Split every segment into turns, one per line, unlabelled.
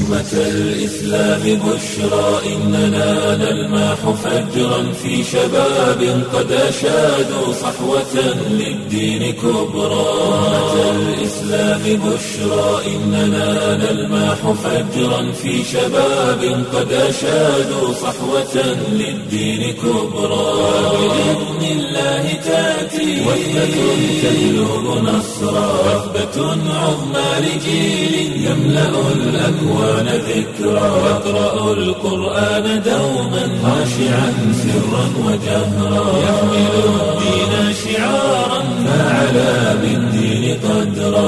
أمة الإسلام بشرى إننا نلمح فجرا في شباب قد أشادوا صحوة للدين كبرى أمة الإسلام بشرى إننا نلمح فجرا في شباب قد أشادوا صحوة للدين كبرى بإذن الله تأتي وثبة تجلب نصرا وثبة عظمى لجيل يملأ الأكوان ذكرا يقرأ القرآن دوما خاشعا سرا وجهرا يحمل الدين شعارا فعلى بالدين قدرا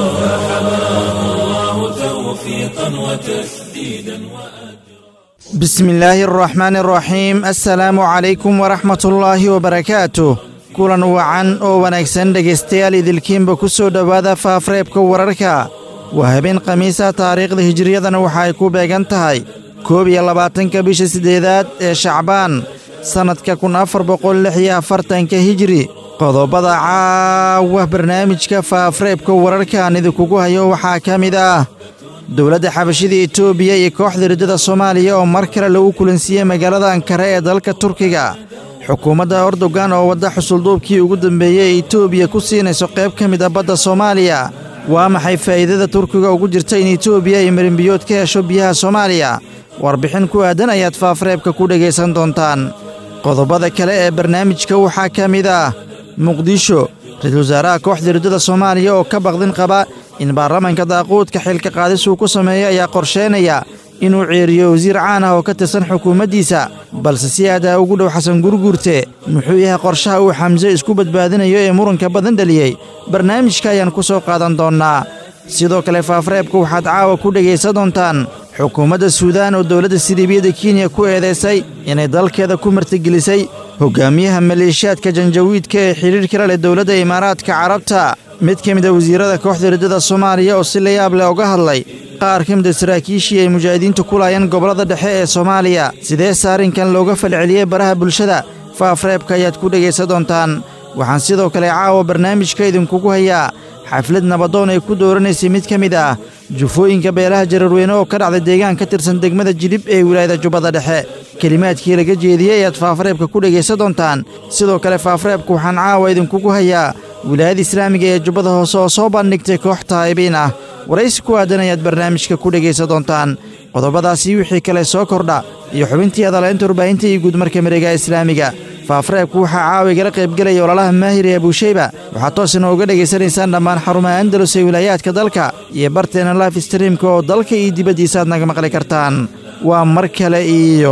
فحماه الله توفيقا وتسديدا وأجرا
بسم الله الرحمن الرحيم السلaamu calaykum waraxmat ullaahi wabarakaatuh kulan wacan oo wanaagsan dhegaystayaal idilkiinba ku soo dhowaada faafreebka wararka waa habeen khamiisa taariikhda hijiriyadana waxa ay ku beegan tahay koob iyo labaatanka bisha siddeedaad ee shacbaan sannadka kun afar boqol lix iyo afartanka hijiri qodobada caawa barnaamijka faafreebka wararkaan idinkugu hayo waxaa ka mid ah dowladda xabashida etoobiya iyo kooxda riddada soomaaliya oo mar kale lagu kulansiiyey magaalada ankare ee dalka turkiga xukuumadda erdogan oo wadda xusulduubkii ugu dambeeyey ee etoobiya ku siinayso qayb ka mid a badda soomaaliya waa maxay faa'iidada turkiga ugu jirta in etoobiya ay marinbiyood ka hesho biyaha soomaaliya warbixin ku aadan ayaad faafreebka ku dhegaysan doontaan qodobada kale ee barnaamijka waxaa ka mid ah muqdisho ra-iisul wasaaraha kooxda riddada soomaaliya oo ka baqdin qaba in baarlamaanka daaquudka xilka qaadis uu ku sameeyo ayaa qorsheynaya inuu ceeriyo wasiir caan ah oo ka tirsan xukuumaddiisa balse si aadaa ugu dhow xasan gurguurte muxuu yahay qorshaha uu xamse isku badbaadinayo ee muranka badan dhaliyey barnaamijka ayaan ku soo qaadan doonnaa sidoo kale faafreebka waxaad caawa ku dhegaysan doontaan xukuumadda suudaan oo dowladda siliibiyadda kenya ku eedaysay inay dalkeeda ku martigelisay hoggaamiyaha maleeshiyaadka janjawiidka ee xidhiirkala leh dowladda imaaraadka carabta mid ka mid a wasiirrada kooxda riddada soomaaliya oo si layaab leh uga hadlay qaar ka mid a saraakiishii ay mujaahidiintu ku laayeen gobollada dhexe ee soomaaliya sidee saarinkan looga falceliyey baraha bulshada faafreebka ayaad ku dhegaysan doontaan waxaan sidoo kale caawa barnaamijka idinkugu hayaa xaflad nabadoon ay ku dooranaysay mid ka mid ah jufooyinka beelaha jararweyne oo ka dhacday deegaan ka tirsan degmada jilib ee wilaayada jubbada dhexe kelimaadkii laga jeediyey ayaad faafreebka ku dhegaysan doontaan sidoo kale faafreebka waxaan caawa idinkugu hayaa wilaayada islaamiga ee jubbada hoose oo soo bandhigtay koox taa'ibiin ah waraysi ku aadan ayaad barnaamijka ku dhegaysan doontaan qodobadaasii wixii kale soo kordha iyo xubintii adalaynta warbaahinta iyo guudmarka mareegaha islaamiga faafreebku waxaa caawa igala qaybgelaya ololaha maahir ee abuushayba waxaad toos inooga dhegaysanaysaan dhammaan xarumaha andalus ee wilaayaadka dalka iyo barteena life streamka oo dalka iyo dibaddiisa aad naga maqli kartaan waa mar kale iyo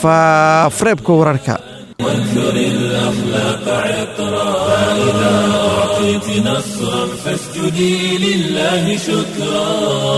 faafreebka wararka
وانثر الأخلاق عطرا فإذا أعطيت نصرا فاسجدي لله شكرا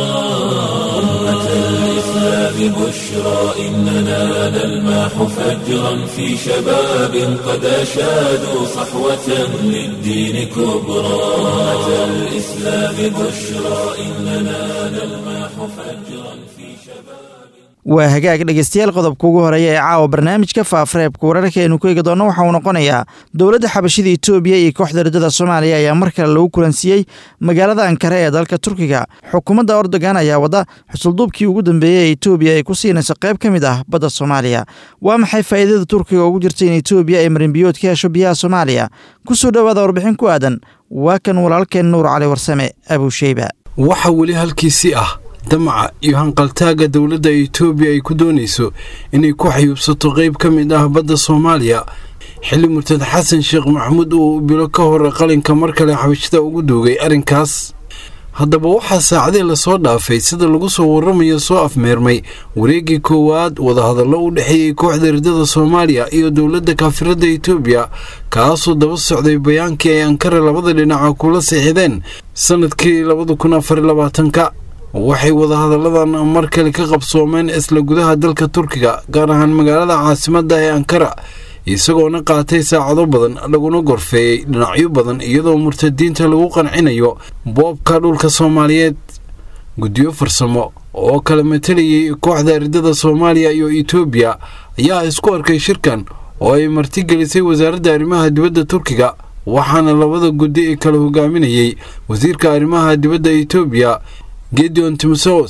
أمة الإسلام بشرى إننا نلمح فجرا في شباب قد أشادوا صحوة للدين كبرى أمة الإسلام بشرى إننا نلمح فجرا في شباب
waa hagaag dhegaystayaal qodobka ugu horeeya ee caawa barnaamijka faafreebka wararka aynu ku eegi doonno waxa uu noqonayaa dowladda xabashida etoobiya iyo kooxda riddada soomaaliya ayaa mar kale lagu kulansiiyey magaalada ankare ee dalka turkiga xukuumadda erdogan ayaa wadda xusulduubkii ugu dambeeyey ee etoobiya ay ku siinayso qayb ka mid ah badda soomaaliya waa maxay faa'iidada turkiga ugu jirta in etoobiya ay marinbiyood ka hesho biyaha soomaaliya ku soo dhowaada warbixin ku aadan waa kan walaalkeen nuur cali warsame abuusheyba
waxa weli halkiisii ah damaca iyo hanqaltaagga dowladda etoobiya ay ku doonayso inay ku xayuubsato qayb ka mid ah badda soomaaliya xilli murtad xasan sheekh maxamuud uu bilo ka hor qalinka mar kale xabashida ugu duugay arrinkaas haddaba waxaa saacadii lasoo dhaafay sida lagu soo warramayo soo afmeermay wareeggii koowaad wadahadallo u dhexeeyey kooxda riddada soomaaliya iyo dowladda kaafiradda etoobiya kaasoo daba socday bayaankii ay ankara labada dhinaca kula siixideen sannadkii labada kun afar labaatanka waxay wadahadalladan mar kale ka qabsoomeen isla gudaha dalka turkiga gaar ahaan magaalada caasimadda ee ankara isagoona qaatay saacado badan laguna gorfeeyey dhinacyo badan iyadoo murtadiinta lagu qancinayo boobka dhulka soomaaliyeed guddiyo farsamo oo kala matalayay kooxda ardada soomaaliya iyo etoobiya ayaa isku arkay shirkan oo ay martigelisay wasaaradda arrimaha dibadda turkiga waxaana labada guddi kala hogaaminayay wasiirka arrimaha dibadda etoobiya gedeon timosos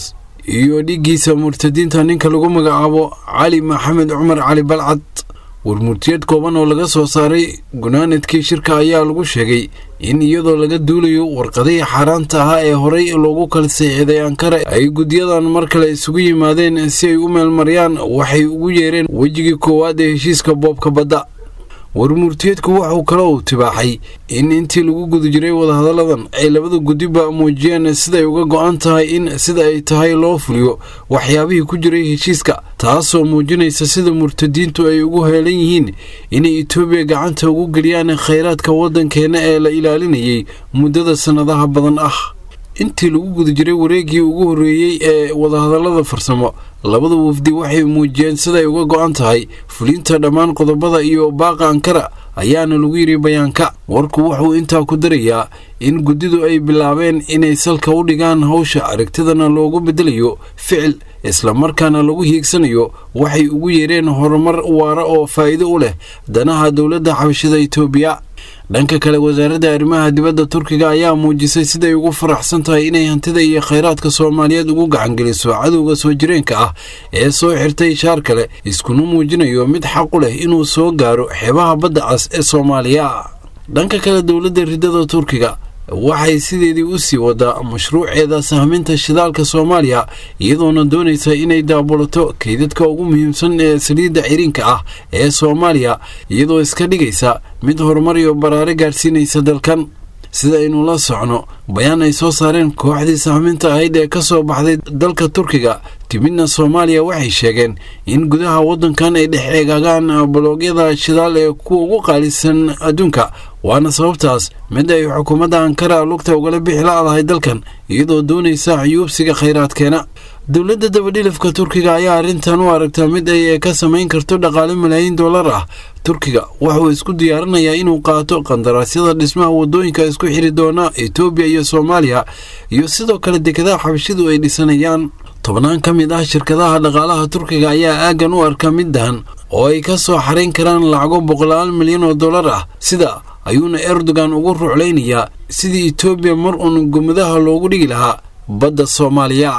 iyo dhiggiisa murtadiinta ninka lagu magacaabo cali maxamed cumar cali balcad warmurtiyeed kooban oo laga soo saaray gunaanadkii shirka ayaa lagu sheegay in iyadoo laga duulayo warqadihii xaaraanta ahaa ee horey loogu kala seexday ankara ay guddiyadan mar kale isugu yimaadeen si ay u meelmariyaan waxay ugu yeereen wejigii koowaad ee heshiiska boobka badda warmurtiyeedku waxuu kale uu tibaaxay in intii lagu guda jiray wadahadalladan ay labada guddiba muujiyeen siday uga go-an tahay in sida ay tahay loo fuliyo waxyaabihii ku jiray heshiiska taasoo muujinaysa sida murtadiintu ay ugu heelan yihiin inay etoobiya gacanta ugu geliyaan khayraadka waddankeenna ee la ilaalinayay muddada sannadaha badan ah intii lagu guda jiray wareeggii ugu horreeyey ee wadahadallada farsamo labada wafdi waxay muujiyeen siday uga go-an tahay fulinta dhammaan qodobada iyo baaqa ankara ayaana lagu yidhi bayaanka warku wuxuu intaa ku darayaa in guddidu ay bilaabeen inay salka u dhigaan hawsha aragtidana loogu beddelayo ficil islamarkaana lagu hiigsanayo waxay ugu yeereen horumar waara oo faa'iido u leh danaha dowladda xabashida etoobiya dhanka kale wasaaradda arrimaha dibadda turkiga ayaa muujisay siday ugu faraxsan tahay inay hantida iyo khayraadka soomaaliyeed ugu gacangeliso cadowga soo jireenka ah ee soo xirtay shaar kale iskuna muujinayo mid xaqu leh inuu soo gaaro xeebaha badda cas ee soomaaliya dhanka kale dowladda riddada turkiga waxay sideedii u sii wadaa mashruuceeda sahminta shidaalka soomaaliya iyadoona doonaysa inay daabulato kaydadka ugu muhiimsan ee saliidda ciriinka ah ee soomaaliya iyadoo iska dhigaysa mid horumar iyo baraare gaadhsiinaysa dalkan sida aynu la socno bayaan ay soo saareen kooxdii sahminta ahayd ee ka soo baxday dalka turkiga timidna soomaaliya waxay sheegeen in gudaha waddankan ay dhex eegaagaan baloogyada shidaal ee kuwa ugu qaalisan adduunka waana sababtaas mid ay xukuumadda ankara lugta ugala bixi la-dahay dalkan iyadoo doonaysa xuyuubsiga khayraadkeena dowladda dabadhilifka turkiga ayaa arrintan u aragtaa mid ay ka samayn karto dhaqaale malaayiin dollar ah turkiga wuxuu isku diyaarinayaa inuu qaato qandaraasyada dhismaha waddooyinka isku xiri doona etoobiya iyo soomaaliya iyo sidoo kale dekedaha xabashidu ay dhisanayaan tobnaan ka mid ah shirkadaha dhaqaalaha turkiga ayaa aaggan u arka mid dahan oo ay ka soo xarayn karaan lacago boqolaal milyan oo dollar ah sida ayuuna erdogan ugu ruclaynayaa sidii etoobiya mar uun gumadaha loogu dhigi lahaa badda soomaaliya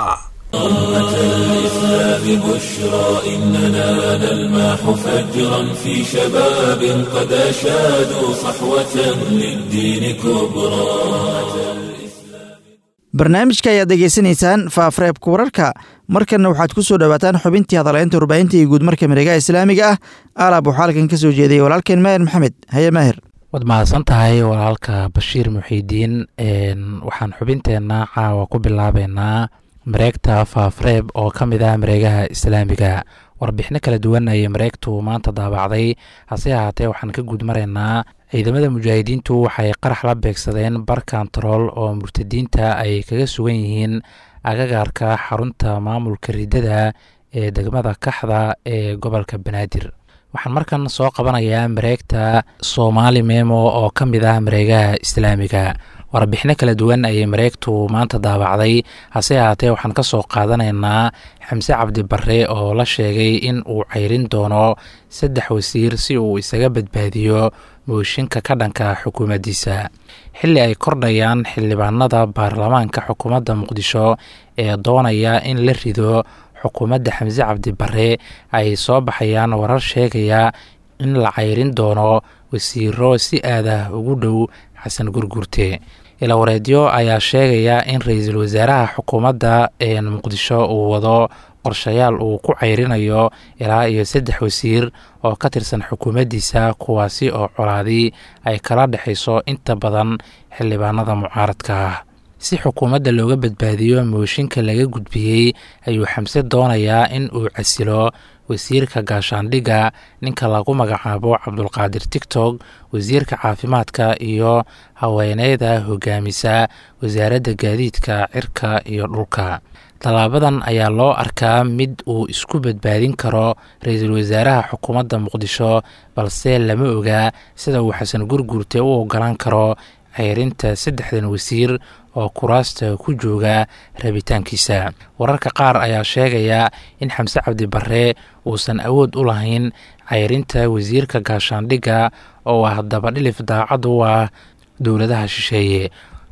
أمة الإسلام بشرى إننا نلمح فجرا في شباب قد أشادوا صحوة للدين كبرى
barnaamijka ayaad degeysanaysaan faafareebka wararka markanna waxaad ku soo dhowaataan xubintii hadaleynta warbaahinta iyo guudmarka miregaha islaamiga ah alaab waxaa halkan ka soo jeediyay walaalkeen maahir maxamed haye maahir
waad mahadsan tahay walaalka bashiir muxiidiin waxaan xubinteenna caawa ku bilaabeynaa mareegta faafreeb oo ka mid ah mareegaha islaamiga warbixino kala duwan ayay mareegtu maanta daabacday hase ahaatee waxaan ka guud maraynaa ciidamada mujaahidiintu waxay qarax la beegsadeen bar kantarool oo murtadiinta ay kaga sugan yihiin agagaarka xarunta maamulka riddada ee degmada kaxda ee gobolka banaadir waxaan markan soo qabanayaa mareegta soomaali memo oo ka mid ah mareegaha islaamiga warbixino kala duwan ayay mareegtu maanta daabacday hase ahaatee waxaan ka soo qaadanaynaa xamse cabdi barre oo la sheegay in uu ceyrin doono saddex wasiir si uu isaga badbaadiyo mooshinka ka dhanka xukuumaddiisa xilli ay kordhayaan xildhibaanada baarlamaanka xukuumadda muqdisho ee doonaya in la rido xukuumadda xamse cabdi barre ay soo baxayaan warar sheegaya in la ceyrin doono wasiiro si aadah ugu dhow xasan gurgurte ilawareedyo ayaa sheegaya in ra-iisul wasaaraha xukuumadda ee muqdisho uu wado qorshayaal uu ku ceyrinayo ilaa iyo saddex wasiir oo ka tirsan xukuumaddiisa kuwaasi oo colaadii ay kala dhexayso inta badan xildhibaanada mucaaradka ah si xukuumadda looga badbaadiyo mooshinka laga gudbiyey ayuu xamse doonayaa in uu casilo wasiirka gaashaandhigga ninka lagu magacaabo cabdulqaadir tigtog wasiirka caafimaadka iyo haweeneyda hogaamisa wasaaradda gaadiidka cirka iyo dhulka tallaabadan ayaa loo arkaa mid uu isku badbaadin karo ra-iisul wasaaraha xukuumadda muqdisho balse lama ogaa sida uu xasan gurgurte u ogolaan karo ceyrinta saddexdan wasiir oo kuraasta ku jooga rabitaankiisa wararka qaar ayaa sheegaya in xamse cabdi barre uusan awood u lahayn ceyrinta wasiirka gaashaandhigga oo ah dabadhilif daacad u ah dowladaha shisheeye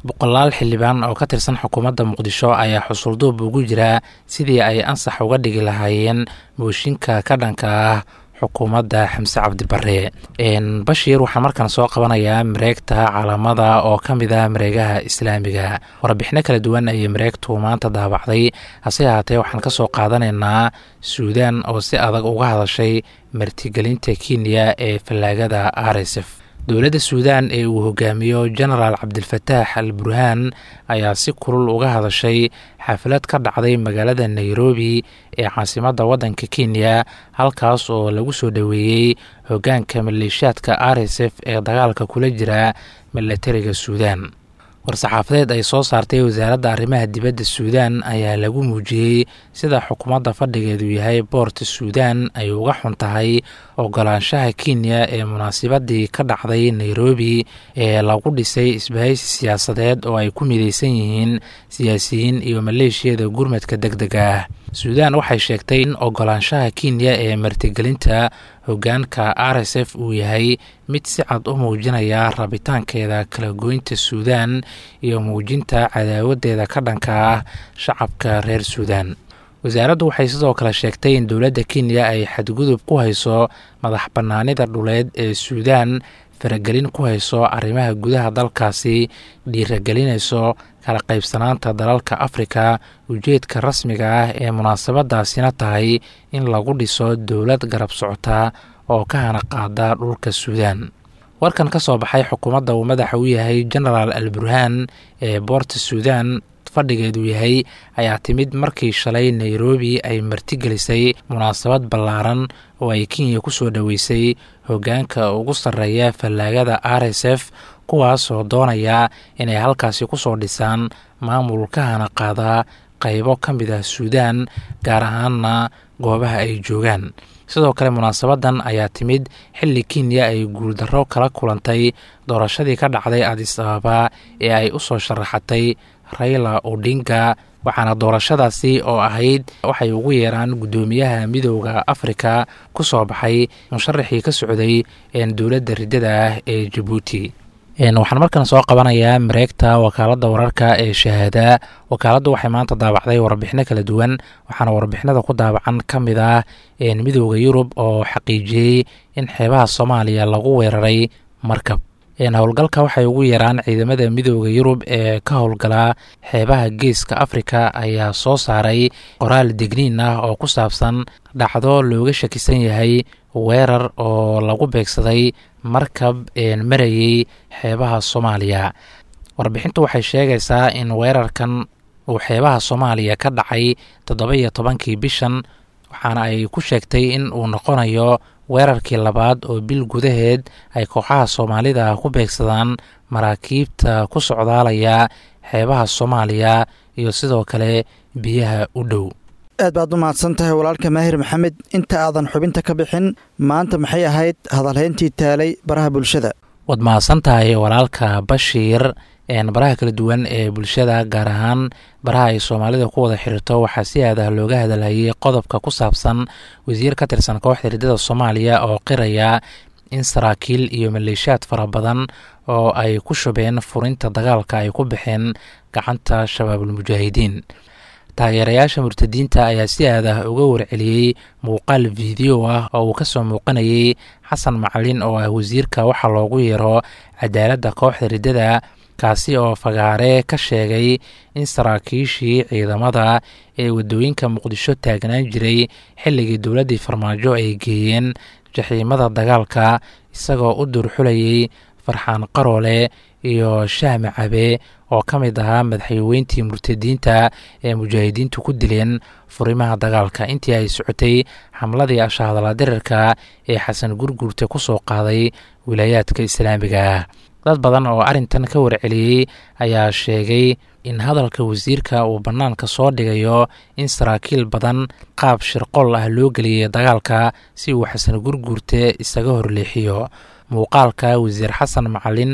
boqolaal xildhibaan oo ka tirsan xukuumadda muqdisho ayaa xusulduub ugu jira sidii ay ansax uga dhigi lahaayeen mooshinka ka dhanka ah xukuumadda xamse cabdibare bashiir waxaa markaan soo qabanayaa mareegta calaamada oo ka mid ah mareegaha islaamiga warbixino kala duwan ayay mareegtu maanta daabacday hase ahaatee waxaan ka soo qaadanaynaa suudaan oo si adag uga hadashay martigelinta kenya ee fallaagada r s f dowladda suudaan ee uu hogaamiyo genaraal cabdilfataax al burhaan ayaa si kulul uga hadashay xaflad ka dhacday magaalada nairobi ee caasimadda waddanka kenya halkaas oo lagu soo dhoweeyey hoggaanka maleeshiyaadka r s f ee dagaalka kula jira milatariga suudaan war-saxaafadeed ay soo saartay wasaaradda arrimaha dibadda suudaan ayaa lagu muujiyey sida xukuumadda fadhigeedu yahay boorta suudaan ay uga xun tahay ogolaanshaha kenya ee munaasabadii ka dhacday nairobi ee lagu dhisay isbahaysi siyaasadeed oo ay ku midaysan yihiin siyaasiyiin iyo maleeshiyada gurmadka deg dega ah suudaan waxay sheegtay in ogolaanshaha kenya ee martigelinta hoggaanka r s f uu yahay mid si cad u muujinaya rabitaankeeda kala goynta suudaan iyo muujinta cadaawadeeda ka dhanka ah shacabka reer suudaan wasaaraddu waxay sidoo kale sheegtay in dowladda kenya ay xadgudub ku hayso madax bannaanida dhuleed ee suudaan faragelin ku hayso arrimaha gudaha dalkaasi dhiiragelinayso kala qaybsanaanta dalalka afrika ujeedka rasmiga ah ee munaasabadaasina tahay in lagu dhiso dowlad garab socota oo ka hana qaada dhulka suudaan warkan ka soo baxay xukuumadda uu madaxa u yahay genaraal al burhaan ee boorta suudaan fadhigeedu yahay ayaa timid markii shalay nairobi ay martigelisay munaasabad ballaaran oo ay kenya ku soo dhoweysay hoggaanka ugu sarreeya fallaagada r s f kuwaasoo doonaya inay halkaasi ku soo dhisaan maamul ka hana qaada qaybo ka mid ah suudaan gaar ahaanna goobaha ay joogaan sidoo kale munaasabadan ayaa timid xilli kenya ay guuldarro kala kulantay doorashadii ka dhacday adis ababa ee ay u soo sharaxatay rayla odinga waxaana doorashadaasi oo ahayd waxay ugu yeeraan guddoomiyaha midooda afrika ku soo baxay musharaxii ka socday dowladda riddada ah ee jabuuti waxaan markan soo qabanayaa mareegta wakaaladda wararka ee shahaada wakaaladdu waxay maanta daabacday warbixino kala duwan waxaana warbixinada ku daabacan ka mid ah midooda yurub oo xaqiijiyey in xeebaha soomaaliya lagu weeraray markab howlgalka waxay ugu yeeraan ciidamada midooda yurub ee ka howlgala xeebaha geeska afrika ayaa soo saaray qoraal degniin ah oo ku saabsan dhacdo looga shakisan yahay weerar oo lagu beegsaday markab marayey xeebaha soomaaliya warbixintu waxay sheegaysaa in weerarkan uu xeebaha soomaaliya ka dhacay toddoba iyo tobankii bishan waxaana ay ku sheegtay in uu noqonayo weerarkii labaad oo bil gudaheed ay kooxaha soomaalida ku beegsadaan maraakiibta ku socdaalaya xeebaha soomaaliya iyo sidoo kale biyaha u dhow
aad baad u mahadsan tahay walaalka maahir maxamed inta aadan xubinta ka bixin maanta maxay ahayd hadalhayntii taalay baraha bulshada
waad mahadsan tahay walaalka bashiir baraha kala duwan ee bulshada gaar ahaan baraha ay soomaalida ku wada xiriirto waxaa si aadah looga hadalhayay qodobka ku saabsan wasiir ka tirsan kooxda riddada soomaaliya oo qiraya in saraakiil iyo maleeshiyaad fara badan oo ay ku shubeen furinta dagaalka ay ku baxeen gacanta shabaabulmujaahidiin taageerayaasha murtadiinta ayaa si aadah uga warceliyey muuqaal video ah oo uu kasoo muuqanayay xasan macalin oo ah wasiirka waxaa loogu yeero cadaaladda kooxda riddada kaasi oo fagaare ka sheegay in saraakiishii ciidamada ee waddooyinka muqdisho taagnaan jiray xilligii dowladdii farmaajo ay geeyeen jaxiimada dagaalka isagoo u durxulayay farxaan qaroole iyo shahme cabe oo ka mid ahaa madaxweyntii murtadiinta ee mujaahidiintu ku dileen furimaha dagaalka intii ay socotay xamladii ashaadala dirirka ee xasan gurguurta ku soo qaaday wilaayaadka islaamiga ah dad badan oo arrintan ka warceliyey ayaa sheegay in hadalka wasiirka uu bannaanka soo dhigayo in saraakiil badan qaab shirqool ah loo geliyay dagaalka si uu xasan gurguurte isaga horleexiyo muuqaalka wasiir xasan macalin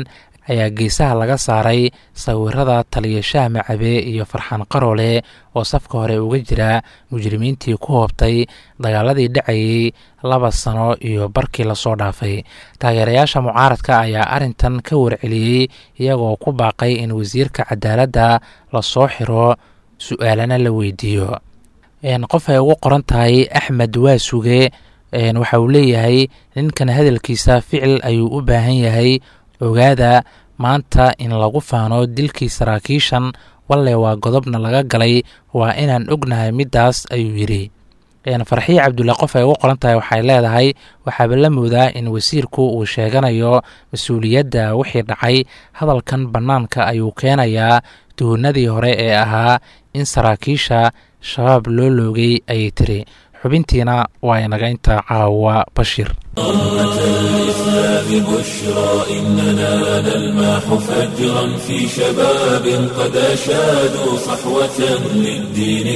ayaa geesaha laga saaray sawirada taliya macabe iyo farxaan qaroole oo safka hore uga jira mujrimiintii ku hoobtay dagaaladii dhacayey laba sano iyo barkii lasoo dhaafay taageerayaasha mucaaradka ayaa arrintan ka warceliyey iyagoo ku baaqay in wasiirka cadaaladda lasoo xiro su-aalana la weydiiyo qof ay ugu qoran tahay axmed waasuge waxa uu leeyahay ninkan hadalkiisa ficil ayuu u baahan yahay ogaada maanta in lagu faano dilkii saraakiishan walle waa godobna laga galay waa inaan ognahay middaas ayuu yidhi farxiye cabdulle qof ay ugu qoran tahay waxay leedahay waxaaba la moodaa in wasiirku uu sheeganayo mas-uuliyadda wixii dhacay hadalkan bannaanka ayuu keenayaa tuhunadii hore ee ahaa in saraakiisha shabaab loo loogay ayay tiri xubintiina waa inaga intaa caawa bashir
أمة الإسلام بشرى إننا نلمح فجرا في شباب قد أشادوا صحوة للدين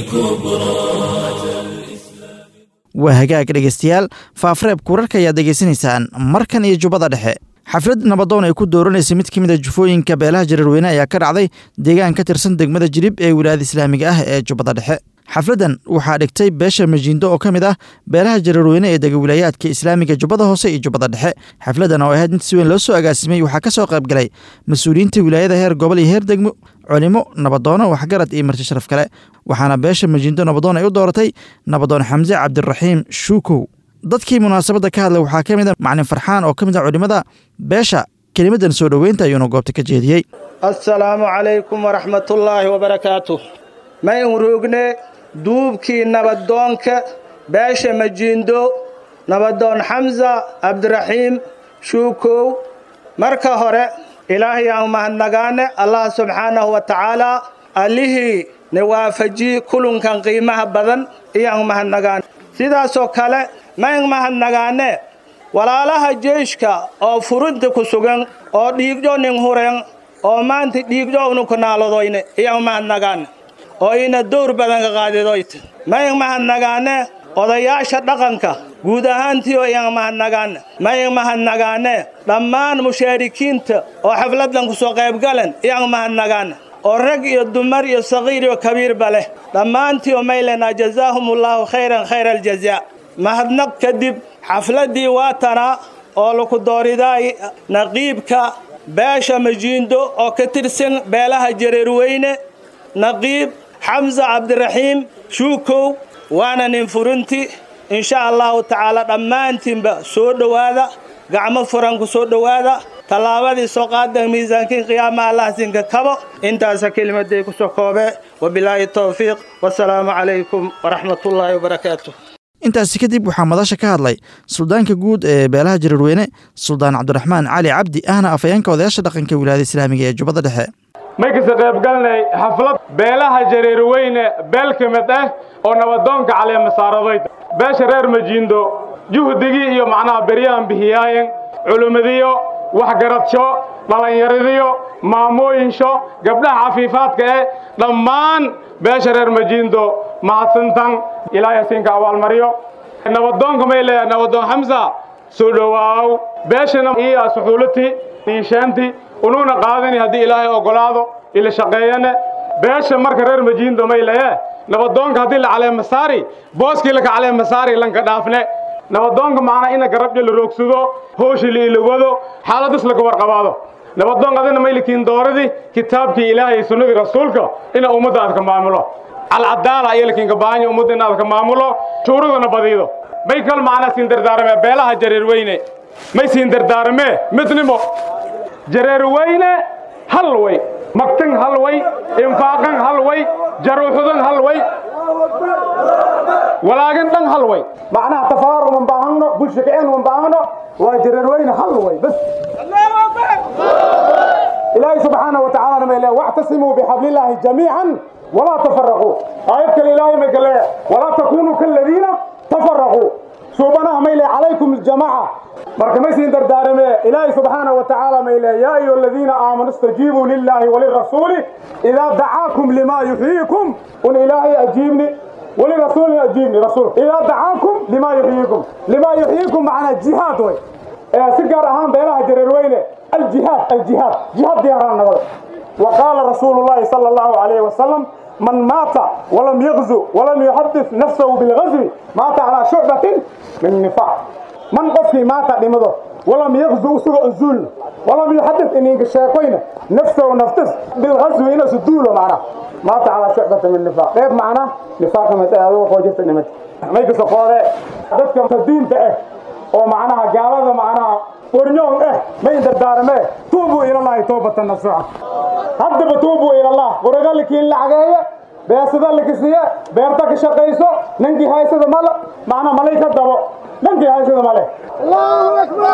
كبرى
waa hagaag dhegaystayaal faafreebka wararka ayaad degeysanaysaan markan iyo jubbada dhexe xaflad nabadoon ay ku dooranaysa mid ka mid a jufooyinka beelaha jareerweyne ayaa ka dhacday deegaan ka tirsan degmada jirib ee wilaayada islaamiga ah ee jubbada dhexe xafladdan waxaa dhigtay beesha majiindo oo ka mid ah beelaha jareerweyne ee dega wilaayaadka islaamiga jubbada hoose iyo jubbada dhexe xafladdan oo ahayd mid si weyn loo soo agaasimay waxaa ka soo qayb galay mas-uuliyiinta wilaayada heer gobol iyo heer degmo culimo nabadoono waxgarad iyo marti sharaf kale waxaana beesha majiindo nabadoon ay u dooratay nabadoon xamse cabdiraxiim shuukow dadkii munaasabadda ka hadlay waxaa ka mid a maclin farxaan oo ka mid ah culimmada beesha kelimaddan soo dhoweynta ayuuna goobta ka jeediyey
assalaamu calaykum waraxmatullaahi wabarakaatu ma in ruugne duubkii nabadoonka beesha majiindo nabadoon xamsa cabdiraxiim shuukow marka hore ilaahay aan mahadnagaane allah subxaanahu wa tacaalaa allihii na waafajiyi kulunkan qiimaha badan iyaan mahadnagaane sidaasoo kale ma in mahadnagaane walaalaha jeyshka oo furinta ku sugan oo dhiigdho nin huren oo maanta dhiigdho unuku naaladoyne iyaan mahadnagaane oo ina dowr badan ka qaadidoyta ma in mahadnagaane odayaasha dhaqanka guud ahaantiio iyaan mahadnagaane ma in mahadnagaane dhammaan mushaarikiinta oo xafladdan ku soo qaybgalan iyaan mahadnagaane oo rag iyo dumar iyo saqiir iyo kabiirba leh dhammaantiio maylenaa jazaahumullaahu khayran khayra aljazaa mahadnaq kadib xafladdii waatanaa oo laku dooridaay naqiibka beesha majiindo oo ka tirsan beelaha jareerweyne naqiib xamsa cabdiraxiim shuukow waana nin furinti insha allahu tacaala dhammaantiinba soo dhowaada gacmo furan ku soo dhowaada tallaabadii soo qaadan miisaankiin qiyaamaha allah sinka kabo intaasa kelimaday ku soo koobee wabilaahi towfiiq wasalaamu calaykum waraxmatullaahi wabarakaatu
intaasi kadib waxaa madasha ka hadlay suldaanka guud ee beelaha jareerweyne suldaan cabdiraxmaan cali cabdi ahna afayeenka odayaasha dhaqanka wilaayada islaamiga ee jubbada dhexe
may kasa qaybgalnay xaflad beelaha jareerweyne beel ka mid ah oo nabadoonka caleemasaaradoyd beesha reer majiindo juhdigii iyo macnaha beryahan bihiyaayen culummadiyo waxgaradsho dhallinyaradiyo maamooyinsho gabdhaha cafiifaadka eh dhammaan beesha reer majiindo mahadsantan ilaahay siinka abaalmaryo nabadoonka may leeyahay nabadoon xamsa soo dhowaaw beeshana iyo suxuulati niishaanti unuuna qaadani haddii ilaahay oggolaado ila shaqeeyane beesha marka reer majiindo may leeye nabadoonka haddii la caleema saari booskii laka caleema saari lanka dhaafne nabadoonka macnaa ina garabdhi la roogsado hooshi la ilawado xaaladus laga warqabaado nabadoon adina maylikiin dooradii kitaabkii ilaahay sunnadii rasuulka ina ummadda aad ka maamulo alcadaala iyo lakiinka baahanya ummadda inaad ka maamulo shuuradana badiido may kal macnaa siin dardaarame beelaha jareerweyne may siin dardaarame midnimo jareerweyne hal way magtan hal way infaaqan hal way jaruuxudan hal way walaagin dhan hal way macnaha tafaaruq man baahano bulsha kicin man baahano waa jareerweyne hal way bas ilaahay subxaanahu wa tacaala ma ilaa wactasimuu bixablillaahi jamiican walaa tafaraquu aayad kale ilaahay may kale walaa takunuu kaladiina tafaraquu suubanaha may le calaykum aljamaaca marka may siin dardaarame ilaahay subxaanahu wa tacaala may le yaa ayuha aladiina aamanuu istajiibuu lillaahi walirasuuli idaa dacaakum limaa yuxyiikum un ilaahay ajiibni ولرسول أجيبني رسول إذا دعاكم لما يحييكم لما يحييكم معنا جهاد وي سيجار أهم بينها جريروينة الجهاد الجهاد جهاد دياران نقض وقال رسول الله صلى الله عليه وسلم من مات ولم يغزو ولم يحدث نفسه بالغزو مات على شعبة من النفاق من قفي مات لمضه ولم يغزو سوء الزول ولم يحدث إن شاكوين نفسه ونفتس بالغزو إلى سدوله معنا مات على شعبة من النفاق كيف معنا نفاق متى هذا وخوجت النمت ما يقص قوله dadka tadiinta ah oo macnaha gaalada macnaha warnyoon ah ma indardaarame tuubuu ilallahi toobatan nasuuxa haddaba tuubuu ilallah quraga lakiin lacageeye beesada lakisiye beerta ka shaqayso ninkii haysada male macnaa malay ka dabo ninkii haysada male allahu akbar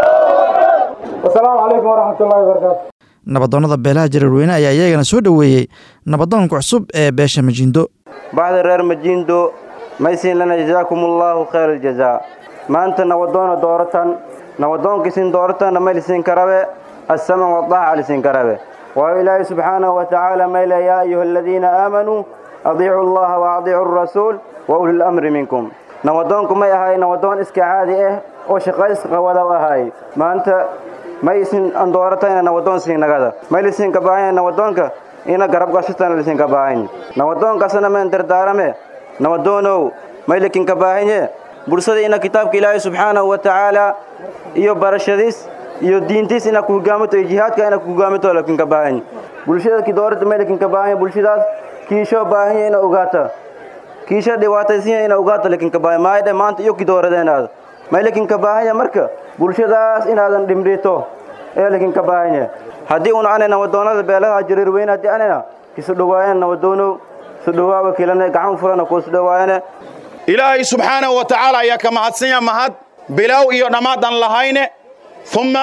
wasalaamu calaykum waraxmat ullahi wabarakaatu
nabadoonnada beelaha jareerweyne ayaa iyagana soo dhoweeyey nabadoonka cusub ee beesha majiindo
bacda reer majiindo maysiin lana jazaakum allaahu khayr aljazaa maanta nabadoona dooratan nabadoonkiisin dooratana maylisin karabe assaman wadaaca lisin karabe waayo ilaahi subxaanahu wa tacaala mayle yaa ayuha aladiina aamanuu adiicu allaha wa adiicu arasuul wa uli lamri minkum nabadoonku may ahay nabadoon iska caadi ah oo shaqays qawada u ahaay maanta maysin an dooratayna nabadoon siinagada maylisin ka baahanya nabadoonka ina garab gashitana lisin ka baahanya nabadoonkaasna men dardaarame nabadoonow maylikin ka baahanye bulshada ina kitaabka ilaahay subxaanahu wa tacaala iyo barashadiis iyo diintiis ina ku hogaamito iyo jihaadka ina ku hogaamito lakin ka baahanye bulshada ki doorada maylikin ka baahanye bulshadaas kiisho baahanye ina ogaata kiisho dhibaataysinya ina ogaata lakin ka baahanye maayadhe maanta iyo ki dooradeenaada maylikin ka baahanya marka bulshadaas inaadan dhimrito ee lakin ka baahanye haddii un ane nabadoonada beelaha jareer weyne haddii anena kisu dhawaayan nabadoonow sudhawaawa kilane gacan furana kuusu dhawaayane
ilaahay subxaanahu wa tacaala ayaa ka mahadsanya mahad bilow iyo dhammaad aan lahayne umma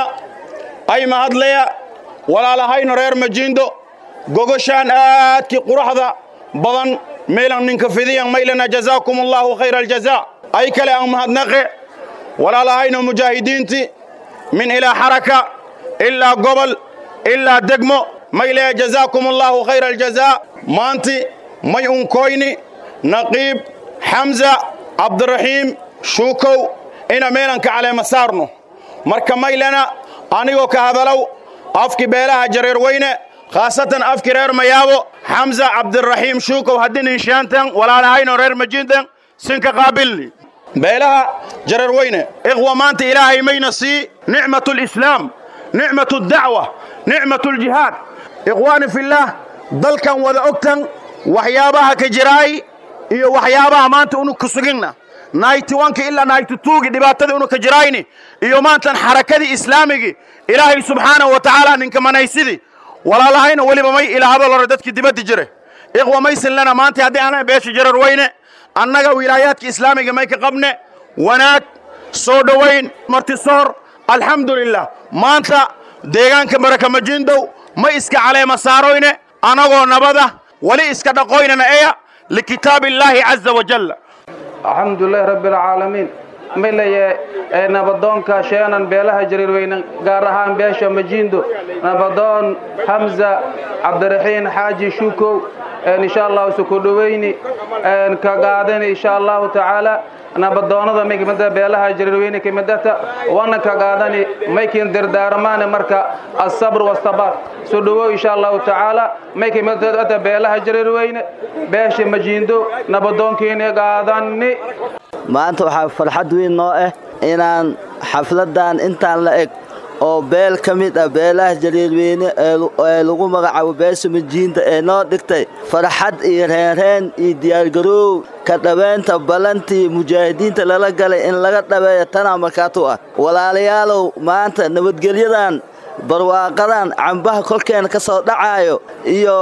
ay mahadlaya walaalahayno reer majiindo gogoshaan aadkii quraxda badan meelan ninka fidiyan maylana jazaakum allaahu khayra aljazaa ay kale aan mahadnaqe walaalahayno mujaahidiintii min ilaa xaraka ilaa gobol ilaa degmo maylaya jazaakum allaahu khayra aljazaa maanti may unkoyni naqiib xamza cabdiraxiim shuukow ina meelanka caleema saarno marka maylana anigoo ka hadalow afki beelaha jareer weyne khaasatan afki reer mayaabo xamza cabdiraxiim shuukow haddin inshaantan walaalahayno reer majiintan sinka qaabilni beelaha jareer weyne ikhwa maanta ilaahay mayna sii nicmatu lislaam nicmatu dacwa nicmatu ljihaad ikhwaani fillaah dalkan wada ogtan waxyaabaha ka jiraay iyo waxyaabaha maanta unu ku suginna naytiwanka ilaa naytituugi dhibaatada unu ka jiraayni iyo maantan xarakadii islaamigii ilaahay subxaanahu wa tacaala ninka manaysidii walaalahayna weliba may ilaahado lore dadkii dibaddi jire ikhwa maysin lana maanta haddii ana beesha jarar weyne annaga wilaayaadka islaamiga may ka qabne wanaag soo dhowayn martisoor alxamdulilah maanta deegaanka baraka majindow ma iska caleema saaroyne anagoo nabada weli iska dhaqoynana eya likitaabi illaahi caza wajalla
alxamdulilahi rabbi alcaalamiin milaye ee nabadoonka sheenan beelaha jariirweyne gaar ahaan beesha majiindo nabadoon hamza cabdiraxiin xaaji shukow insha allahu suku dhoweyni ka qaadani insha allahu tacaala nabadoonada may kamida beelaha jariirweyne kamidata wana ka qaadani maykin dirdaarmaane marka asabr wastabaar soo dhowow insha allahu tacaala may kamidata beelaha jariirweyne beesha majiindo nabadoonkiina qaadani
maanta waxaa farxad weyn noo ah inaan xafladan intaan la eg oo beel ka mid ah beelaha jariirweyne ee lagu magacaabo beesha majiinta ee noo dhigtay farxad iyo reenreen iyo diyaargaroow ka dhabeynta ballantii mujaahidiinta lala galay in laga dhabeeyo tanaa markaatu ah walaalayaalow maanta nabadgelyadan barwaaqadan cambaha kolkeena ka soo dhacaayo iyo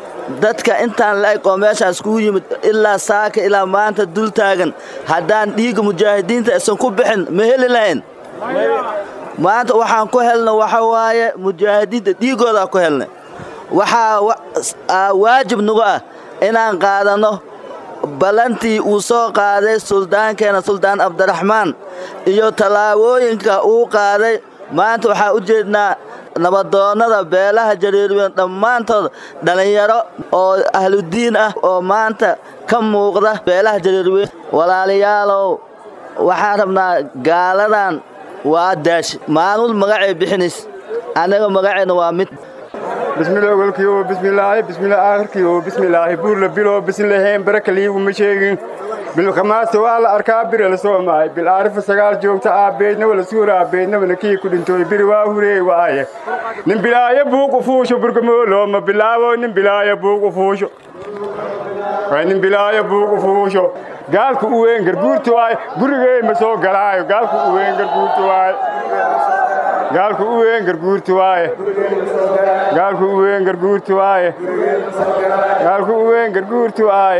dadka intaan la eg oo meeshaas kugu yimid ilaa saaka ilaa maanta dul taagan haddaan dhiigga mujaahidiinta aysan ku bixin ma heli lahayn maanta waxaan ku helna waxa waaye mujaahidiinta dhiiggoodaa ku helna waxaa waajib nagu ah inaan qaadanno ballantii uu soo qaaday suldaankeena suldaan cabdiraxmaan iyo tallaabooyinka uu qaaday maanta waxaa u jeednaa nabadoonnada beelaha jariirweyn dhammaantood dhallinyaro oo ahludiin ah oo maanta ka muuqda beelaha jariirweyn walaalayaalow waxaan rabnaa gaaladan waa daashi maalmul magacay bixinays anaga magaceenna waa mid
bismillah ogolkiyo bismillaahi bismillah aakhirkiyo bismillaahi buurla bilo bislaheen baraka liiguma sheegin bilkhamaasta waa la arkaa biri la soo maay bil aarifa sagaal joogta aabbeedna wala suura aabbeednabana kii ku dhintooy biri waa hureey waaye nin bilaaya buuqu fuusho burgamoolooma bilaabo nin bilaaya buuqu fuusho waa nin bilaaya buuqu fuusho gaalku u weyn garguurti waaye gurigey ma soo galaayo gaalku u weyn garguurti waaye gaalku u weyn garguurti waaye gaalku u weyn garguurti waaye gaalku u weyn garguurti waaye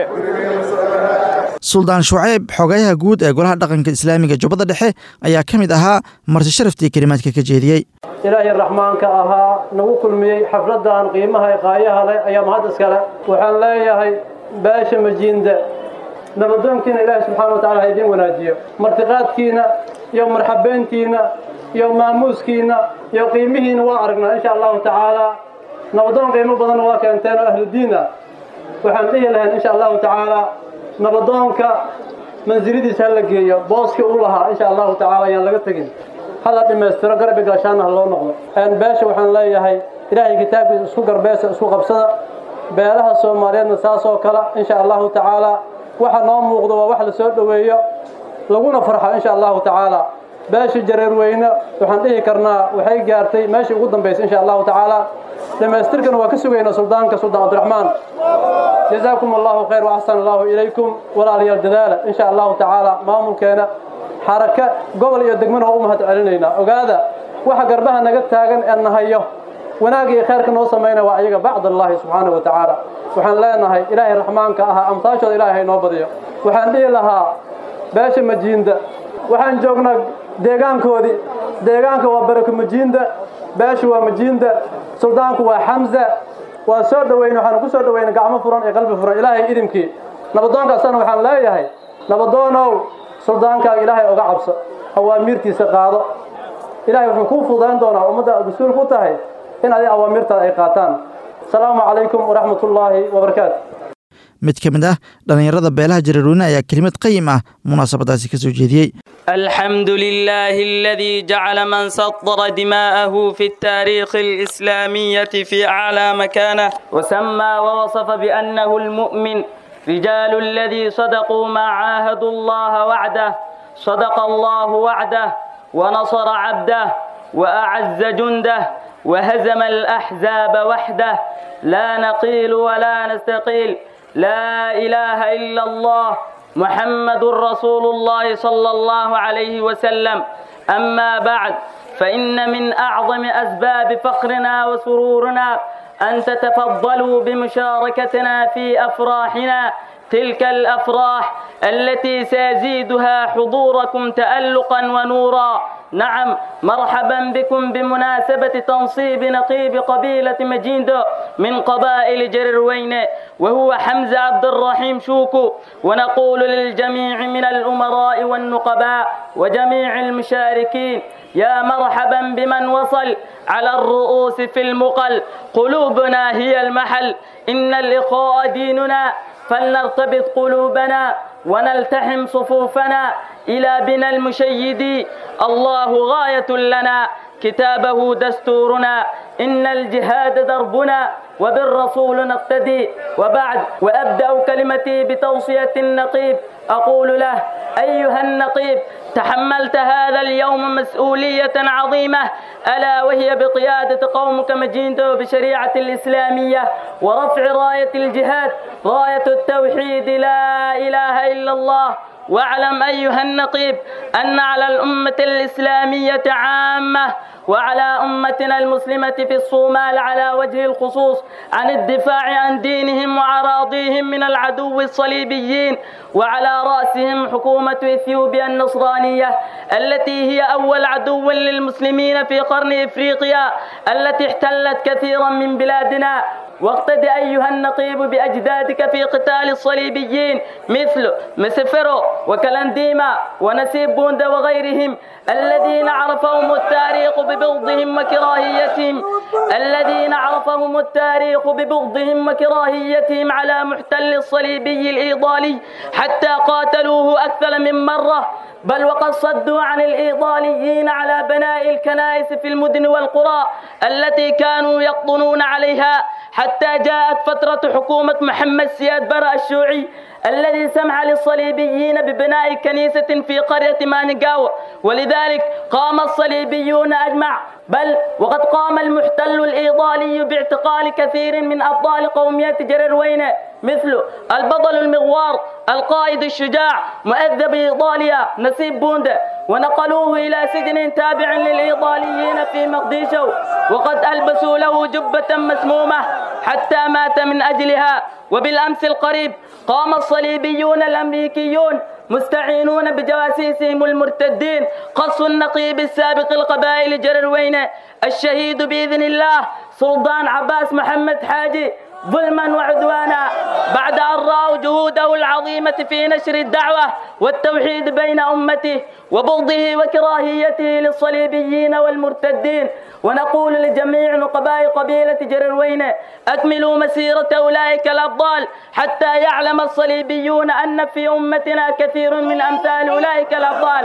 suldaan shucayb xogayaha guud ee golaha dhaqanka islaamiga jubbada dhexe ayaa ka mid ahaa marti sharaftii kelimaadka ka jeediyey
ilaahay raxmaanka ahaa nagu kulmiyey xafladdan qiimaha ee qaayaha leh ayaa mahad iskale waxaan leeyahay baasha majiinda nabadoonkiina ilaahay subxaana wa tacala ha idiin wanaajiyo martiqaadkiina iyo marxabeyntiina iyo maamuuskiina iyo qiimihiina waa aragnaa insha allahu tacaala nabadoon qiimo badanna waa keenteen oo ahludiin ah waxaan dhihi lahayn insha allahu tacaala nabadoonka mansiladiisa ha la geeyo booskii u lahaa insha allahu tacaala ayaan laga tegin hala dhammaystiro garbi gaashaana ha loo noqdo beesha waxaan leeyahay ilaahay kitaabkiisa isku garbeesa isku qabsada beelaha soomaaliyeedna saasoo kale insha allahu tacaala waxa noo muuqdo waa wax la soo dhoweeyo laguna farxo insha allahu tacaala beesha jareerweyne waxaan dhihi karnaa waxay gaartay meeshii ugu dambaysay insha allahu tacaala dhammaystirkana waa ka sugaynaa suldaanka suldaan cabdiraxmaan jazaakum allahu khayr waaxsan allahu ilaykum walaalayaal dadaala insha allahu tacaala maamulkeena xaraka gobol iyo degmana waa u mahad celinaynaa ogaada waxa garbaha naga taagan ee nahayo wanaag iyo khayrka noo samaynaya waa ayaga bacdallaahi subxaanahu wa tacaala waxaan leenahay ilaahay raxmaanka ahaa amtaashooda ilaahay noo badiyo waxaan dhihi lahaa beesha majiinda waxaan joognaa deegaankoodii deegaanka waa barako majiinda beesha waa majiinda suldaanku waa xamza waa soo dhoweyne waxaanu ku soo dhoweyna gacmo furan iyo qalbi furan ilaahay idinkii nabadoonkaasana waxaan leeyahay nabadoonow suldaankaaga ilaahay oga cabso awaamiirtiisa qaado ilaahay wuxuu kuu fudayn doonaa ummadda mas-uul ku tahay in adiga awaamirtaada ay qaataan asalaamu calaykum waraxmatullaahi wabarakaatu
mid ka mid ah dhallinyarada beelaha jareerweyne ayaa kelimad qayim ah munaasabadaasi ka soo jeediyey
الحمد لله الذي جعل من سطر دماءه في التاريخ الإسلامية في أعلى مكانه وسمى ووصف بأنه المؤمن رجال الذي صدقوا ما عاهدوا الله وعده صدق الله وعده ونصر عبده وأعز جنده وهزم الأحزاب وحده لا نقيل ولا نستقيل لا إله إلا الله محمد رسول الله صلى الله عليه وسلم أما بعد فإن من أعظم أسباب فخرنا وسرورنا أن تتفضلوا بمشاركتنا في أفراحنا تلك الأفراح التي سيزيدها حضوركم تألقا ونورا نعم مرحبا بكم بمناسبة تنصيب نقيب قبيلة مجيندو من قبائل جرروين وهو حمزة عبد الرحيم شوكو ونقول للجميع من الأمراء والنقباء وجميع المشاركين يا مرحبا بمن وصل على الرؤوس في المقل قلوبنا هي المحل إن الإخاء ديننا فلنرتبط قلوبنا ونلتحم صفوفنا إلى بنا المشيد الله غاية لنا كتابه دستورنا إن الجهاد دربنا وبالرسول نقتدي وبعد وأبدأ كلمتي بتوصية النقيب أقول له أيها النقيب تحملت هذا اليوم مسؤولية عظيمة ألا وهي بقيادة قومك مجيندو بشريعة الإسلامية ورفع راية الجهاد راية التوحيد لا إله إلا الله واعلم أيها النقيب أن على الأمة الإسلامية عامة وعلى أمتنا المسلمة في الصومال على وجه الخصوص عن الدفاع عن دينهم وعراضيهم من العدو الصليبيين وعلى رأسهم حكومة إثيوبيا النصرانية التي هي أول عدو للمسلمين في قرن إفريقيا التي احتلت كثيرا من بلادنا واقتد أيها النقيب بأجدادك في قتال الصليبيين مثل مسفرو وكلنديما ونسيب بوندا وغيرهم الذين عرفهم التاريخ ببغضهم وكراهيتهم الذين عرفهم التاريخ ببغضهم وكراهيتهم على محتل الصليبي الإيضالي حتى قاتلوه أكثر من مرة بل وقد صدوا عن الإيضاليين على بناء الكنائس في المدن والقرى التي كانوا يقطنون عليها حتى جاءت فترة حكومة محمد سياد برا الشيوعي الذي سمح للصليبيين ببناء كنيسة في قرية مانيغاو ولذلك قام الصليبيون أجمع بل وقد قام المحتل الإيطالي باعتقال كثير من أبطال قومية جريروينة مثل البطل المغوار القائد الشجاع مؤذب إيطاليا نسيب بوندا ونقلوه إلى سجن تابع للإيطاليين في مقديشو وقد ألبسوا له جبة مسمومة حتى مات من أجلها وبالأمس القريب قام الصليبيون الأمريكيون مستعينون بجواسيسهم المرتدين قص النقيب السابق القبائل جرروينة الشهيد بإذن الله سلطان عباس محمد حاجي ظلما وعدوانا بعد أن رأوا جهوده العظيمة في نشر الدعوة والتوحيد بين أمته وبغضه وكراهيته للصليبيين والمرتدين ونقول لجميع نقباء قبيلة جرروينة أكملوا مسيرة أولئك الأبطال حتى يعلم الصليبيون أن في أمتنا كثير من أمثال أولئك الأبطال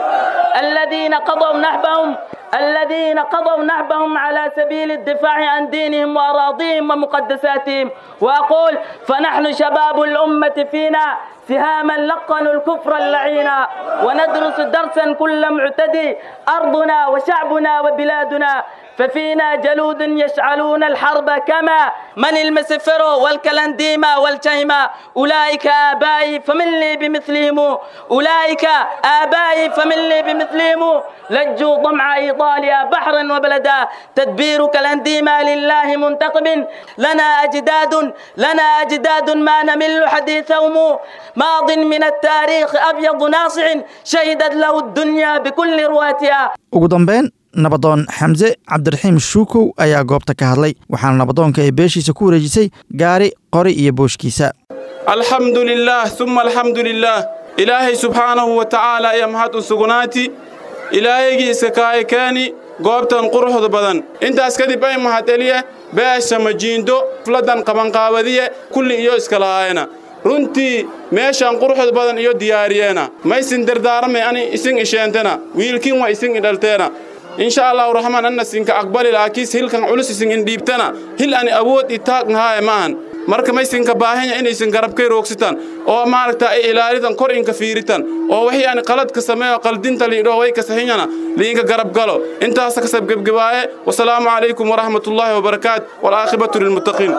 الذين قضوا نحبهم الذين قضوا نحبهم على سبيل الدفاع عن دينهم وأراضيهم ومقدساتهم وأقول فنحن شباب الأمة فينا سهاما لقنوا الكفر اللعينا وندرس درسا كل معتدي أرضنا وشعبنا وبلادنا ففينا جلود يشعلون الحرب كما من المسفرو والكلنديما والجيما أولئك آبائي فمن لي بمثلهم أولئك آبائي فمن لي بمثلهم لجوا ضمع إيطاليا بحرا وبلدا تدبير كلنديما لله منتقم لنا أجداد لنا أجداد ما نمل حديثهم ماض من التاريخ أبيض ناصع شهدت له الدنيا بكل رواتها
ugu dambeyn nabadoon xamse cabdiraxiim shuukow ayaa goobta ka hadlay waxaana nabadoonka ay beeshiisa ku wareejisay gaari qori iyo booshkiisa
alxamdu lilaah uma alxamdu lilaah ilaahay subxaanahu wa tacaala ayaa mahad u sugnaati ilaahaygiisa kaay keeni goobtan quruxda badan intaas kadib ay mahad eliye beesha majiindo fladan qabanqaabadiye kulli iyo iska lahaayena runtii meeshaan quruxda badan iyo diyaariyeena maysin dardaaramay ani isin isheentena wiilkin waa isin idhalteena insha allahu raxmaan anna sinka aqbali laakiis hilkan culus isin indhiibtana hil ani awood itaaqnahaaye maahan marka maysinka baahanya inaysan garabkay roogsitan oo maaragta ay ilaalitan kor inka fiiritan oo wixii ani qaladka sameeyo qaldinta liidhoo way kasaxinyana liinka garab galo intaasa kasab gebgebaaye wasalaamu calaykum waraxmatullaahi wabarakaat walaaqibatu lilmuttaqiin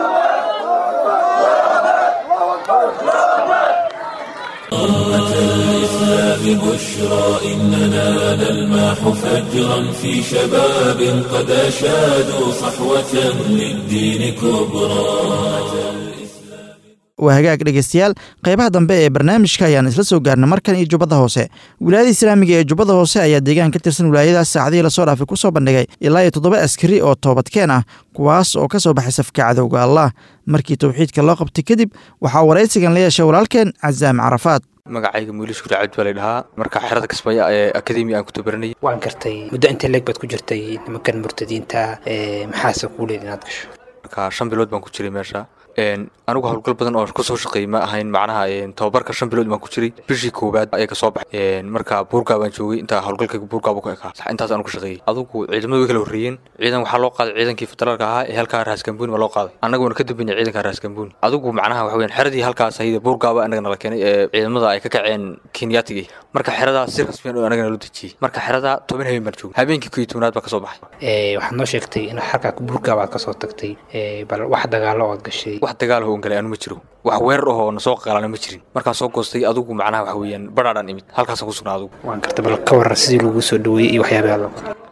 أمة الإسلام بشرى إننا نلمح فجرا في شباب قد أشادوا صحوة للدين كبرى
waa hagaag dhegeystayaal qaybaha dambe ee barnaamijka ayaan isla soo gaarnay markan iyo jubbada hoose wilaayada islaamiga ee jubbada hoose ayaa deegaan ka tirsan wilaayadaas saacadihii lasoo dhaafay ku soo bandhigay ilaa iyo toddoba askari oo toobadkeen ah kuwaas oo ka soo baxay safka cadowga allah markii towxiidka loo qabtay kadib waxaa waraysigan la yeeshay walaalkeen casaam carafaad
magacayga muuli shukri cabdi baa laydhahaa marka xerada kismaayo ee akademi aan ku tabaranayay
waan gartay muddo intee leeg baad ku jirtay nimankan murtadiinta maxaase kuu leed inaad gasho
marka shan bilood baan ku jiray meesha anigu howlgal badan oo kusoo shaqeeyey ma ahayn macnaha tababarka shan bilood baan ku jiray bishii koowaad ayaa kasoo baxay marka buurgaa baan joogay intaa howlgalkayga buurgaaba ku ekaa intaas aanu ka shaqeeyey adugu ciidamadu way kala horreeyeen ciidan waxaa loo qaaday ciidankii federaalka ahaa ee halkaa raaskambuuni baa loo qaaday annaguna ka dambeynay ciidanka raaskambuuni adugu macnaha waxa weyaan xeradii halkaas ahayde buurgaaba annaga nala keenay ee ciidamada ay ka kaceen kenyatigii marka xeradaa si rasmiyan oo annaga naloo dejiyey marka xeradaa toban habeen baan joogay habeenkii koo iyo tobnaad baa kasoo baxay
waxaad noo sheegtay in halkaa buurgaaba aad kasoo tagtay bal wax dagaalo ood gashay
wax dagaal hoon galay anu ma jiro wax weerar ahoo na soo qaalana ma jirin markaan soo goostay adugu macnaha waxa weeyaan badhaadhan imid halkaasaan ku sugnaa adugu
waan garta bal ka waran sidii lagu soo dhaweeyey iyo waxyaabaha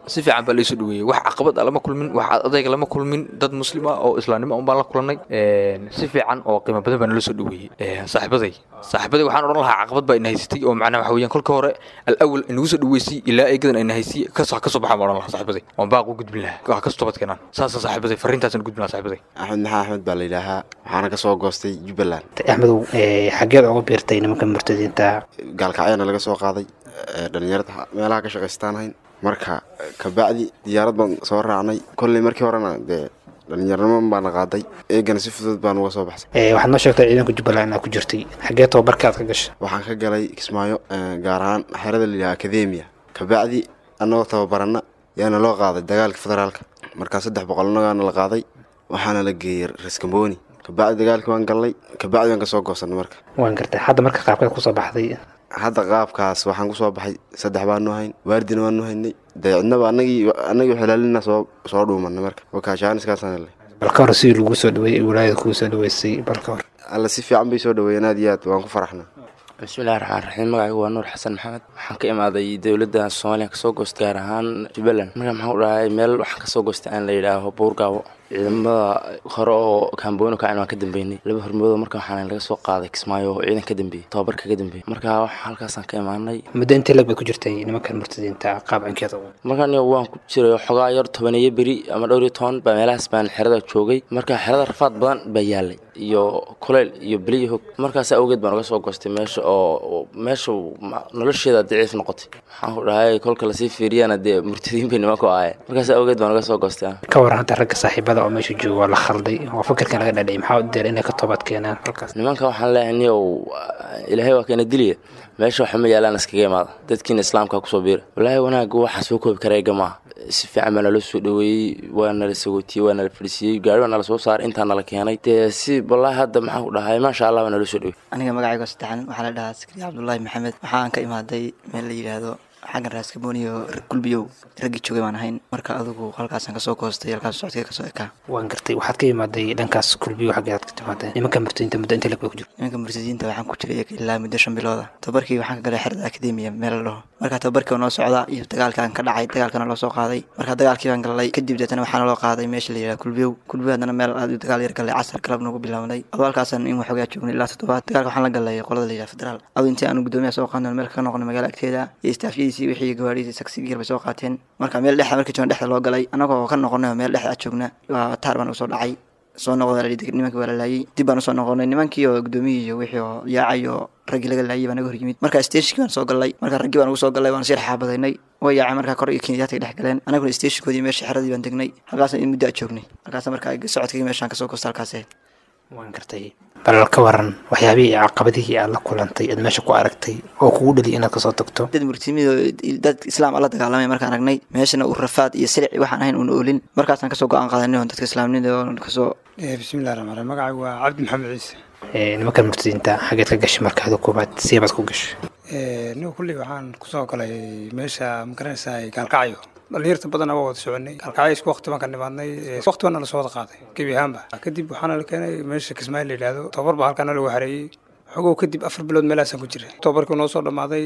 si fiican baa laisoo dhaweeyey wax caqabad ah lama kulmin wax adayga lama kulmin dad muslim ah oo islaamnimo un baan la kulannay si fiican oo qiimo badan baa nala soo dhaweeyey saaxiibaday saaxiibaday waxaan odhan lahaa caqabad baa ina haysatay oo macnaha waxa weeyaan kolka hore alawal inagu soo dhaweysay ilaa eegadan ina haysay kasoo kasoo baxaan baan odhan lahaa saaxiibaday waan baaq u gudbin lahaa wax kasoo toobad keenaan saasa saaxiibaday farriintaasaan gudbin lahaa saaxiibaday
axmed maxaa axmed baa la yidhaahaa waxaana ka soo goostay jubbaland
axmedow xageed uga biirtay nimanka murtadiinta
gaalkacyana laga soo qaaday dhalinyarada meelaha ka shaqaystaan hayn marka kabacdi diyaarad baan soo raacnay kolley markii horena dee dhalinyarnimo baana qaaday eegana si fudud baan uga soo baxsay
waxaad noo sheegtay ciidanka jubbaland inaad ku jirtay xagee tababarka aad ka gashay
waxaan ka galay kismaayo gaar ahaan xerada la yidhaha akademiya kabacdi annagoo tababarana yaana loo qaaday dagaalka federaalka markaa saddex boqol annagaana la qaaday waxaana la geeyey raskamboni kabacdi dagaalkii waan gallay kabacdi waan kasoo goosanay marka
waan gartay hadda marka qaabkeed kusoo baxday
hadda qaabkaas waxaan kusoo baxay saddex baanu hayn waardina waanu haynay dee cidnaba anagii anagii xilaalina soo soo dhuumanay marka wakaashaaniskaasaan helay
balka hore sidii lagu soo dhaweeyey wilaayada kugu soo dhaweysay balka hore
alla si fiican bay soo dhaweeyeen aad iyo aad waan ku faraxnay
bismillahi raxmaan raxiim magacaygu waa nuur xasan maxamed waxaan ka imaaday dowladda soomaaliya kasoo goostay gaar ahaan jubbaland marka maxaan u dhahay meel waxaan kasoo goostay aan la yidhaaho buurgaabo ciidamada hore oo kaambooni kacin waan ka dambeynay laba hormoodo marka waxaan laga soo qaaday kismaayo oo ciidan ka dambeeyey tababar kaga dambeeyey marka halkaasaan ka imaanay
muddo intee lag bay ku jirtay nimankan murtadiinta qaab cinkeeda
markaan waan ku jiray xogaa yar tobaneeyo beri ama dhowr iyo toban baa meelahaas baan xerada joogay marka xerada rafaad badan baa yaalay iyo kuleyl iyo beliyo hog markaas awgeed baan uga soo goostay meesha oo meesha nolosheeda daciif noqotay waxaan ku dhahay kolka lasii fiiriyana dee murtadiin bay nimanku ahaye markaas awgeed baan uga soo goostay
ka waran hadda ragga saaxiibada oo meesha jooga waa la khalday oo fikirkan laga dhadhayay maxaa u deer inay ka toobad keenaan halkaas
nimanka waxaan leeyahay niyow ilaahay waa keena diliya meesha waxa ma yaalaan iskaga imaada dadkiina islaamka kusoo biira walaahi wanaagga waxaan soo koobi karaa ega maaha si fiican baa nala soo dhaweeyey waa nala sagootiyey waa nala fadhiisiiyey gaari baa nala soo saaray intaa nala keenay dee si wallaahi hadda maxaan ku dhahay maasha allah baa nala soo dhaweey
aniga magacayga saddexan waxaa la dhahaa sakri cabdullaahi maxamed waxaan ka imaaday meel la yidhaahdo xaggan raaskabooniyo gulbiyow raggii joogay baan ahayn marka adigu halkaasaan kasoo goostay halkaas socodkee kasoo ekaa
waan gartay waxaad ka imaaday dhankaas gulbiyo xaggeed ka timaaday nimanka murtadiinta muddo inta lag bay ku jirta
nimanka murtadiinta waxaan ku jiray ilaa muddo shan bilooda tababarkii waxaan ka galay xerada akademiya meel la dhaho marka tababarkii waa noo socdaa iyo dagaalkaan ka dhacay dagaalkana loo soo qaaday marka dagaalkii baan galay kadib deetana waxaana loo qaaday meesha la yidhaha gulbiyow gulbiyo haddana meel aad dagaal yar galay casar galab nagu bilaabnay adoo halkaasaan in waxoogaa joognay ilaa toddobaad dagaalka waxaan la galay qolada la yidhaha federaal adu intii aanu guddoomiyaha soo qaadno meel ka noqonay magaala agteeda iyo istaafyadiisii wixii gawaadhiisii saksigiir bay soo qaateen marka meel dhexda markii joogna dhexda loo galay annagoo ka noqonay meel dhexda aad joogna waa taar baan usoo dhacay soo noqda nimankii waa la laayey dib baan usoo noqonay nimankii oo gudoomiyii iyo wixii oo yaacay oo raggii laga laayay baa naga hor yimid marka steshnkii baan soo gallay marka raggii baan ugu soo gallay waan sii xaabadaynay way yaacay markaa kor iyo kenyaadka dhex galeen anaguna steshikoodii meeshii xeradii baan degnay halkaas in muddo aad joognay halkaas marka socodkii meeshaan kasoo goosta halkaas ahayd
waan gartay bal ka waran waxyaabihii caqabadihii aad la kulantay aad meesha ku aragtay oo kugu dhaliya inaad kasoo tagto
dad murtimido dad islaam alla dagaalamay markaan aragnay meeshana uu rafaad iyo silici waxaan ahayn uun oolin markaasaan kasoo go-aan qaadanay oo dadka islaamnida oo kasoo
bismillahi raxmaan raxiim magacaygu waa cabdi maxamed ciise
nimankan murtadiinta xageed ka gashay markaada koobaad seebaad ku gashay
niga kulley waxaan kusoo galay meesha magaranaysaa gaalkacyo dhalinyarta badan waa wada soconay gaalkacyo isku waqti baan ka nimaadnay waqti baana lasoo wada qaaday gebi ahaanba kadib waxaana la keenay meesha kismaayo la yidhaahdo tababar baa halkaana lagu xareeyey xogow kadib afar bilood meelahaasaan ku jiray tababarkii noo soo dhammaaday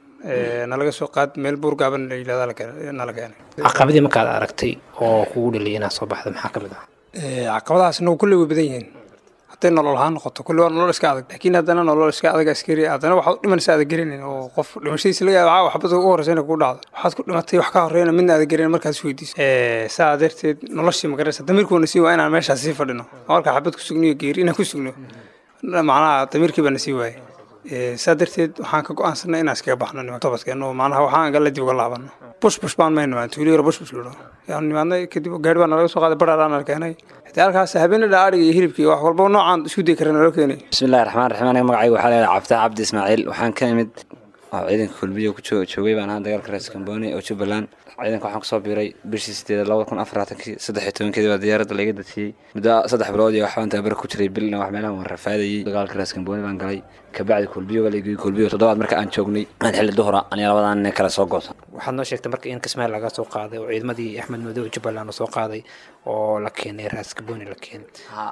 nalaga soo qaad meel buurgaaban la yidhahda nala keenay
caqabadii markaad aragtay oo kugu dhaliyay inaad soo baxda maxaa ka mid ah
caqabadahaas nagu kulley way badan yihiin hadday nolol ahaan noqoto kulli waa nolol iska adag laakiin haddana nolol iska adag askari haddana waxaad u dhimanaysa adag garanayn oo qof dhimashadiisa laga yaaba waxbad ugu horreysa inay kugu dhacdo waxaad ku dhimatay wax ka horreyna midna adag garanayn markaad is weydiiso saa darteed noloshii magaranaysa damiirkuuna sii waa inaan meeshaas sii fadhino marka xabad ku sugniyo geeri inaan ku sugno macnaha damiirkii baana sii waayay saa darteed waxaan ka go-aansanay inaan iskaga baxno nimanka tobadkeeno macnaha waxaan galla dib uga laabano bush bush baan mayno aan tuuliyo bush bush loo yaan nimaadnay kadib gaari baa nalaga soo qaaday baraaraan nala keenay hadii halkaas habeenada adhiga iyo hilibkii wax walba noocaan isku day kara naloo keenay
bismillahi raxmaan raxiim aniga magacayga waxaa leedahay cabtaa cabdi ismaaciil waxaan ka imid oo ciidanka kulbiyo ku joogay baan ahaa dagaalka rees kambooni oo jubbaland ciidanka waxaan kusoo biiray bishii sideed labada kun afar labaatankii saddex iyo tobankeedii baa diyaaradda laiga dadsiiyey muddo saddex bilood iyo waxbaan tababara ku jiray bilna wax meelahan waan rafaadayey dagaalka rees kambooni baan galay kabacdi kulbiyo baa laigeyey kulbiyo toddobaad marka aan joognay aan xilli duhura aniga labadan nin kale soo goosan
waxaad noo sheegtay marka in kismaayo laga soo qaaday oo ciidamadii axmed madow jubbaland soo qaaday oo la keenay raas kambooni la keenay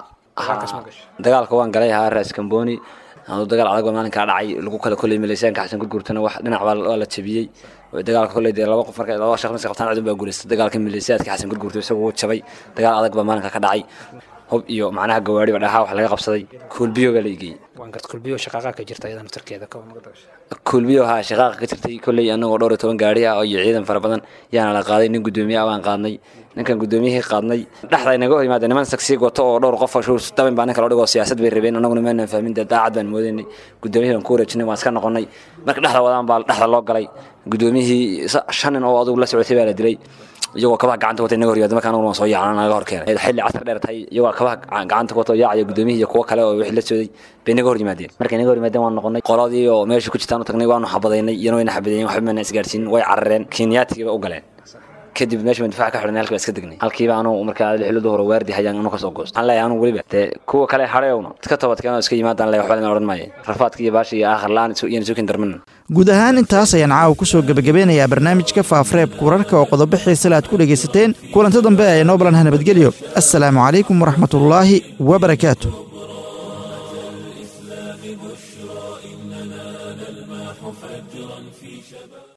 dagaalka waan galay ahaa raas kambooni aduu dagaal adag baa maalinkaa dhacay lagu kala kolay maleysyaanka xasan gurgurtana wax dhinac waa la jabiyey dagaalka kolley dee laba qof marka laba shaqh miska qabtaan cudun baa guulaystay dagaalka milisiyaadka xasan gurgurto isagu wuu jabay dagaal adag baa maalinka ka dhacay hub iyo macnaha gawaari ba dhahaa wax laga qabsaday kuulbiyo baa la igeeyey
waan garta kulbiyo shaqaaqa ka jirta iyada naftarkeeda ka
kuulbiyo haa shaqaaqa ka jirtay kolley anagoo dhowr iyo toban gaari ah iyo ciidan fara badan yaana la qaaday nin guddoomiye ah baan qaadnay ninkan guddoomiyihii qaadnay dhexda inaga hor yimaada niman sagsii goto oo dhowr qof dabin baa ninka loo dhigoo siyaasad bay rabeen annaguna maanan fahmin dee daacad baan moodaynay guddoomiyihii baan ku wareejinay waan iska noqonnay marka dhexda wadaan baa dhexda loo galay guddoomiyihii shan nin oo adugu la socotay baa la dilay iyagoo kabaha gacanta wata inaga hor yimaada marka anaguna waan soo yaacana naga hor keenay xilli casar dheer tahay iyagoo kabaha gacanta wata oo yaacaya guddoomiyihii iyo kuwo kale oo wixii la socday bay inaga hor yimaadeen markay inaga hor yimaadeen waan noqonnay qoladii oo meesha ku jirtaan u tagnay waanu xabadaynay iyana wayna xabadeeyeen waxba maana isgaarsiinin way carareen kenyaatigiiba u galeen kadib meesha baan difaac ka xidhnay halkii baa iska degnay halkiiba anuu markaa lixilada hore waardi hayaan anuu kasoo goosto waxaan leeyahay anuu weliba dee kuwa kale hadhayowna iska toobadkeen oo iska yimaadaan le waxba lama odhan maayo rafaadka iyo baasha iyo aakhir la-aan iyana sukin darmanan
guud ahaan intaas ayaan caawa ku soo gebagabeynayaa barnaamijka faafreebka wararka oo qodobo xiisale aad ku dhegaysateen kulanto dambe ee noo balanha nabadgelyo assalaamu calaykum waraxmatullaahi wabarakaatu